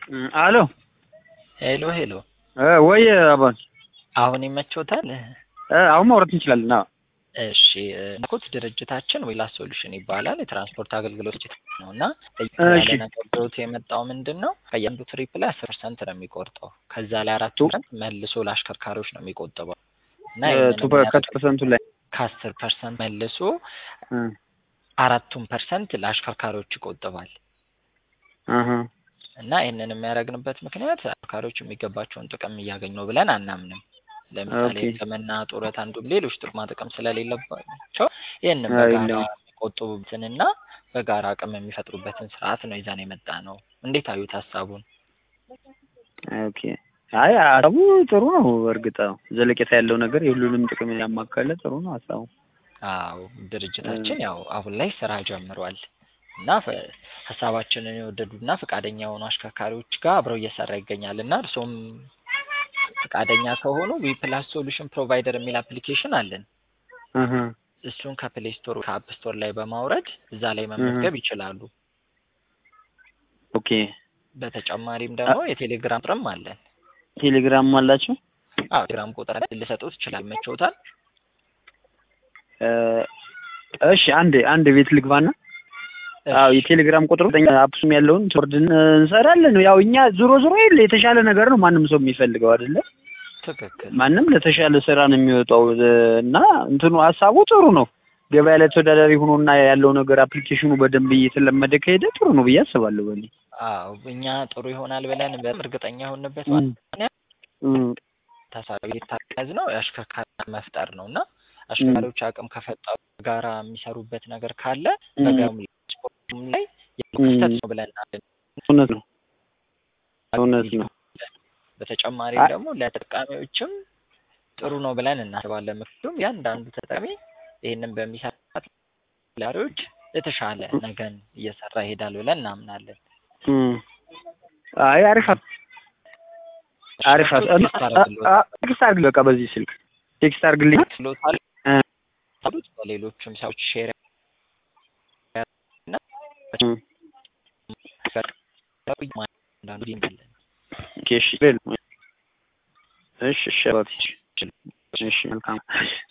አሎ ሄሎ ሄሎ፣ ወይ አባን አሁን ይመቾታል? አሁን ማውራት እንችላለን። አዎ እሺ እንዳልኩት ድርጅታችን ዊላስ ሶሉሽን ይባላል። የትራንስፖርት አገልግሎት ነው እና እሺ። ነገሮት የመጣው ምንድን ነው ከእያንዱ ትሪፕ ላይ አስር ፐርሰንት ነው የሚቆርጠው። ከዛ ላይ አራት ፐርሰንት መልሶ ለአሽከርካሪዎች ነው የሚቆጥበው እና ይህንን ቱ ከቱ ፐርሰንቱ ላይ ከአስር ፐርሰንት መልሶ እ አራቱን ፐርሰንት ለአሽከርካሪዎች ይቆጥባል። አሀ እና ይህንን የሚያደርግንበት ምክንያት አሽከርካሪዎች የሚገባቸውን ጥቅም እያገኙ ነው ብለን አናምንም። ለምሳሌ ኦኬ። ሕክምና፣ ጡረት፣ አንዱም ሌሎች ጥቅማ ጥቅም ስለሌለባቸው ይህንን አይ በጋራ ነው። የሚቆጥቡበትንና በጋራ አቅም የሚፈጥሩበትን ስርዓት ነው ይዘን የመጣ ነው። እንዴት አዩት ሀሳቡን? ኦኬ። አይ ሀሳቡ ጥሩ ነው። እርግጥ አዎ፣ ዘለቄታ ያለው ነገር የሁሉንም ጥቅም ያማከለ ጥሩ ነው ሀሳቡ። አዎ ድርጅታችን ያው አሁን ላይ ስራ ጀምሯል እና ፈ- ሀሳባችንን የወደዱና ፈቃደኛ የሆኑ አሽከርካሪዎች ጋር አብረው እየሰራ ይገኛል እና እርሶም ፈቃደኛ ከሆኑ ዊ ፕላስ ሶሉሽን ፕሮቫይደር የሚል አፕሊኬሽን አለን። አሀ እሱን ከፕሌይ ስቶር ከአፕ ስቶር ላይ በማውረድ እዛ ላይ መመዝገብ ይችላሉ። ኦኬ። በተጨማሪም ደግሞ የቴሌግራም ቁጥርም አለን። ቴሌግራም አላችሁ? አዎ ቴሌግራም ቁጥር ልሰጡት ይችላል። ይመችዎታል? እ እሺ አንድ አንድ ቤት ልግባና አዎ የቴሌግራም ቁጥሩ አፕሱም ያለውን ወርድን እንሰራለን። ያው እኛ ዞሮ ዞሮ የለ የተሻለ ነገር ነው ማንም ሰው የሚፈልገው አይደለ? ትክክል። ማንም ለተሻለ ስራ ነው የሚወጣው እ እና እንትኑ ሀሳቡ ጥሩ ነው። ገበያ ላይ ተወዳዳሪ ሆኖና ያለው ነገር አፕሊኬሽኑ በደንብ እየተለመደ ከሄደ ጥሩ ነው ብዬ አስባለሁ። በእኔ አዎ እኛ ጥሩ ይሆናል ብለን በጣም እርግጠኛ የሆንበት እም፣ ዋና እም፣ ታሳቢ የታቀዝ ነው የአሽከርካሪ መፍጠር ነው እና አሽከርካሪዎች አቅም ከፈጠሩ ጋራ የሚሰሩበት ነገር ካለ እም፣ በጋም ስፖርቱም ላይ ያለው ክፍተት ነው ብለን እናለን። እውነት ነው እውነት ነው። በተጨማሪ አይ- ደግሞ ለተጠቃሚዎችም ጥሩ ነው ብለን እናስባለን። ምክንያቱም ያንዳንዱ ተጠቃሚ ይህንን በሚሰራት ላሪዎች የተሻለ ነገን እየሰራ ይሄዳል ብለን እናምናለን። እም። አይ አሪፍ ሀሳብ አሪፍ ሀሳብ እ- ቴክስት አደርግልዎታለሁ። አ- ቴክስት አድርግልኝ በቃ በዚህ ስልክ ቴክስት አድርግልኝ። ችሎታል እ፣ አሉት በሌሎችም ሰዎች ሼር እም፣ አንዳንዱ ይመለን ኦኬ፣ እሺ እሺ እሺ አባቴ፣ እሺ መልካም